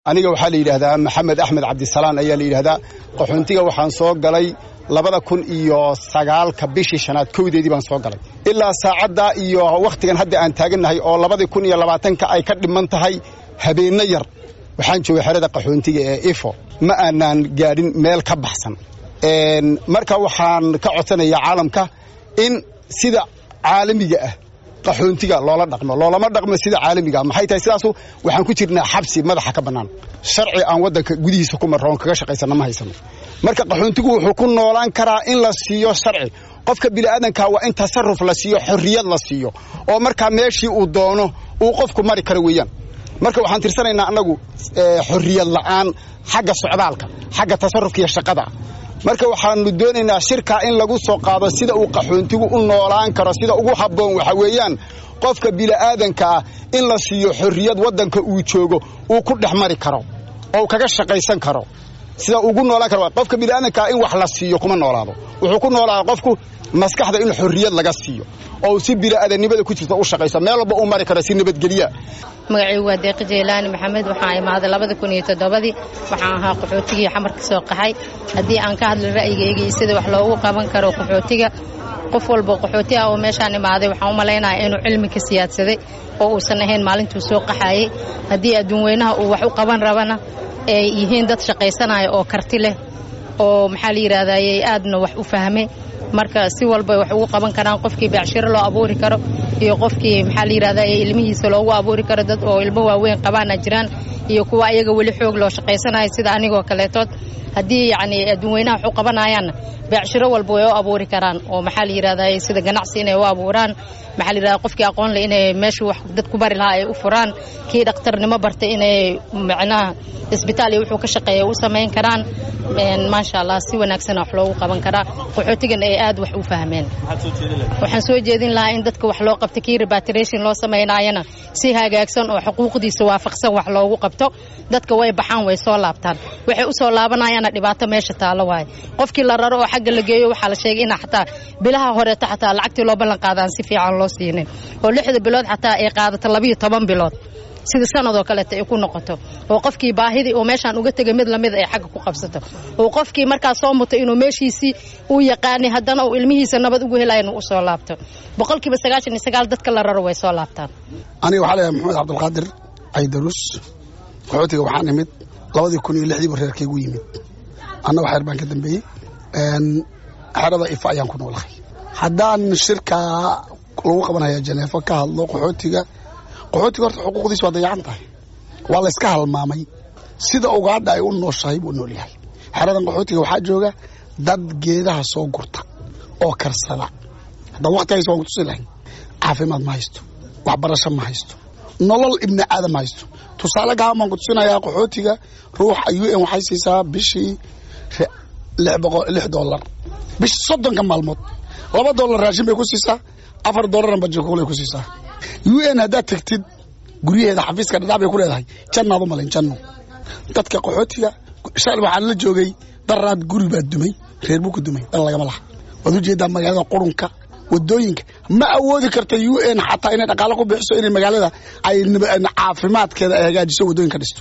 aniga waxaa la yidhaahdaa maxamed axmed cabdisalaan ayaa la yidhaahdaa qaxoontiga waxaan soo galay labada kun iyo sagaalka bishii shanaad kowdeedii baan soo galay ilaa saacaddaa iyo wakhtigan hadda aan taagannahay oo labadii kun iyo labaatanka ay ka dhiman tahay habeenno yar waxaan joogay xerada qaxoontiga ee ifo ma aanaan gaadhin meel ka baxsan marka waxaan ka codsanayaa caalamka in sida caalamiga ah qaxoontiga loola dhaqmo loolama dhaqmo sida caalamiga maxay tahay sidaasu waxaan ku jirnaa xabsi madaxa ka bannaan sharci aan waddanka gudihiisa ku marroon kaga shaqaysanna ma haysano marka qaxoontigu wuxuu ku noolaan karaa in la siiyo sharci qofka bini'aadanka waa in tasarruf la siiyo xorriyad la siiyo oo markaa meeshii uu doono uu qofku mari karo weeyaan marka waxaan tirsanaynaa annagu xorriyad la'aan xagga socdaalka xagga tasarrufka iyo shaqada marka waxaanu doonaynaa shirkaa in lagu soo qaado sida uu qaxoontigu u noolaan karo sida ugu habboon waxa weeyaan qofka bini'aadanka ah in la siiyo xorriyad waddanka uu joogo uu ku dhex mari karo oo kaga shaqaysan karo sida ugu noolaan karo qofka bini'aadankaa in wax la siiyo kuma noolaado wuxuu ku noolaada qofku maskaxda in xorriyad laga siiyo oo si bini'aadanimada ku jirta u shaqayso meel walba uu mari karo si nabadgelya magacaygu waa deeqi jeylaani maxamed waxaan imaaday labada kun iyo toddobadii waxaan ahaa qaxootigii xamar ka soo qaxay haddii aan ka hadla ra'yigayga iyo sida wax loogu qaban karo qaxootiga qof walba qaxooti ah oo meeshaan imaaday waxaan u malaynayaa inuu cilmi ka siyaadsaday oo uusan ahayn maalintuu soo qaxaayey haddii adduun weynaha uu wax u qaban rabana ay yihiin dad shaqaysanaya oo karti leh oo maxaa la yidhahdayey aadna wax u fahmay marka si walba wax ugu qaban karaan qofkii beecshiro loo abuuri karo iyo qofkii maxaa la yidhahda ilmihiisa loogu abuuri karo dad oo ilmo waaweyn qabaana jiraan iyo kuwa ayaga weli xoog loo shaqaysanayo sida anigoo kaleetood haddii yacni adduun weynaha wax u qabanayaanna beecshiro walba way u abuuri karaan oo maxaa la yidhahda sida ganacsi inay u abuuraan maxaa la yidhahda qofkii aqoon leh inay meeshu wax dad ku bari lahaa ay u furaan kii dhakhtarnimo bartay inay macnaha isbitaal iyo wuxuu ka shaqeeya u samayn karaan maasha allah si wanaagsan wax loogu qaban karaa qaxootigan ay aad wax u fahmeen waxaan soo jeedin lahaa in dadka wax loo qabto kii rebatration loo samaynaayana si hagaagsan oo xuquuqdiisa waafaqsan wax loogu qabto dadka way baxaan way soo laabtaan waxay u soo laabanayaana dhibaato meesha taalo waaye qofkii la raro oo xagga la geeyo waxaa la sheegay in xataa bilaha horeeto xataa lacagtii loo ballan qaadaan si fiican loo siinin oo lixda bilood xataa ay qaadato labiyo toban bilood sida sanadoo kaleeta ay ku noqoto oo qofkii baahidii oo meeshaan uga tegay mid lamid ay xagga ku qabsato oo qofkii markaas soo muto inuu meeshiisii uu yaqaanay haddana uu ilmihiisa nabad ugu helaya inuu u soo laabto boqolkiiba sagaashan iyo sagaal dadka la raro way soo laabtaan aniga waxaa leeyahay maxamed cabdulqaadir caydarus qaxootiga waxaan imid labadii kun iyo lixdiiba reerkaygu yimid anna waxyar baan ka dambeeyey xerada ifa ayaan ku noolahay haddaan shirkaa lagu qabanaya janeefo ka hadlo qaxootiga qaxootiga horta xuquuqdiis waa dayacan tahay waa layska halmaamay sida ugaadha ay u nooshahay buu nool yahay xeradan qaxootiga waxaa jooga dad geedaha soo gurta oo karsada haddaan wakti haysto waan kutusi lahayn caafimaad ma haysto waxbarasho ma haysto nolol ibni aadam ma haysto tusaale gaban baan kutusinayaa qaxootiga ruuxa u n waxay siisaa bishii lix dollar bish soddonka maalmood laba dollar raashin bay ku siisaa afar dollarna bajakuulay ku siisaa u n haddaad tegtid guryaheeda xafiiska dhadhac bay ku leedahay jannaad u malayn janno dadka qaxootiga shal waxaan la joogay daraad guri baa dumay reer buu ku dumay dan lagama laha waad ujeedaa magaalada qurunka wadooyinka ma awoodi karta u n xataa inay dhaqaalo ku bixiso inay magaalada ay caafimaadkeeda ay hagaajiso wadooyinka dhisto